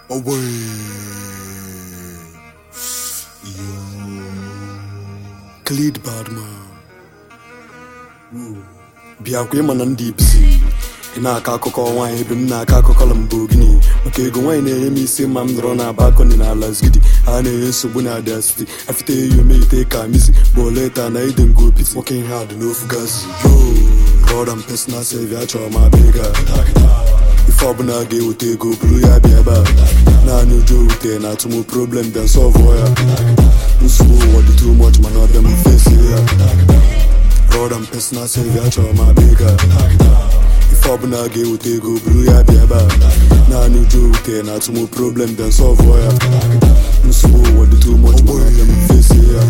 away. Yo. Khalid Badman. bịakwa ịma na ndị ipsi ị na-akọ akụkọ nwaanyị ebe m na-akọ akụkọ Lamborghini maka ego nwaanyị na-enye m isi ma m nọrọ na balkoni na ala zgidi ha na-enye nsogbu na Abia City afite eyi omeite ka misi boleta na ide ngopiti working hard n'ofu gazi yo rọd and personal saving achọrọ m abịa ego a ife ọbụla ga-eweta ego buru ya bịa ebe a naanị ụjọ ewute na atụmụ problem bịa sọvụọ ya nsogbu ụwa dị too much mana ọbịa m fesi ya rọd and personal saving achọrọ m abịa ego a ife ọbụla ga-eweta ego buru ya bịa ebe a naanị ụjọ ewute na atụmụ problem bịa sọvụọ ya nsogbu ụwa dị too much mana ọbịa m fesi ya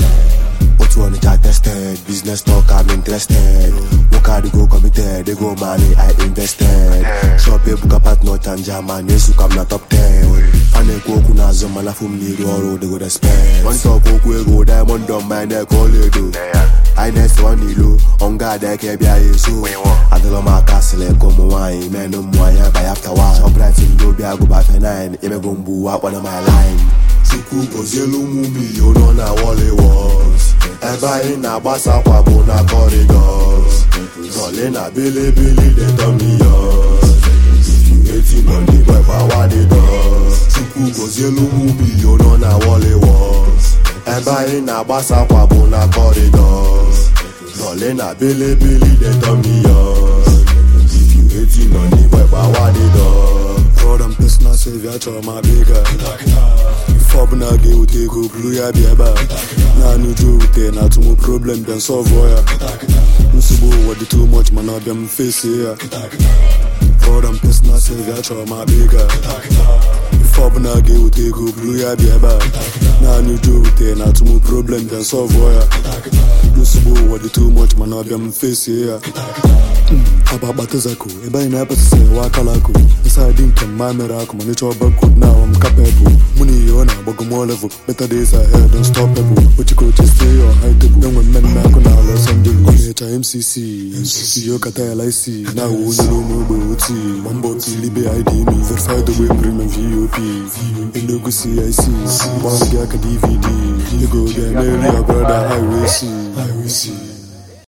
Otu Onitsha tested, business talk I'm interested. Work hard go committed, they go money I invested. Shop ebuka partner chanja man, yesu kam na top 10. A na-ekwu okwu n'azụ mana fụ m n'iru ọrụ they go respect. One talk okwu ego diamond on my neck ọlaedo. Anyị na-ese ọ n'ilo, ọnga ada eke bịa ya eso. Adịlọ m aka sịlị ka ụmụ nwaanyị menụ mmụ anya by after one. Shoprite ndị obi agụba fe9, emego mgbu akpọna my line. Chukwu gozielu ụmụ milion nọ na Wally Walls ebe anyị na-agbasa akwa bụ na corridors Zọle na bilibili dey turn me yours If you hating on the boy gbawa the doors Chukwu gozielu ụmụ milion nọ na Wally Walls ebe anyị na-agbasa akwa bụ na corridors Zọle na bilibili dey turn me yours If you hating on the boy gbawa the doors rọd and personal saving achọrọ m abịa ego a ife ọbụla ga-eweta ego buru ya bịa ebe a naanị ụjọ ewute na atụmụ problem bịa sọvụọ ya nsogbu ụwa dị too much mana ọbịa m fesie ya rọd and personal saving achọrọ m abịa ego a ife ọbụla ga-eweta ego buru ya bịa ebe a naanị ụjọ ewute na atụmụ problem bịa sọvụọ ya nsogbu ụwa dị too much mana ọbịa m fesie ya aba akpatazako ebe anyị na-apasịsị ewe akala akụ ịsadị nke mma mere akụ ma nịchọ bakod na awam kapebụl mụ na ihe ọ na-agbago mo level better days ahead don't stop pebụl ochikoche stay on high table enwe mmemme akụ na ala sandelu ọ na-echa mcc mcc yokata ya laisi na awụ onye n'ụmụ ogbe oti ma mbọ tilibe idm verified ogbe premium vop enugu cic gbanwe gị aka dvd ego ga-emeri ya brother highway c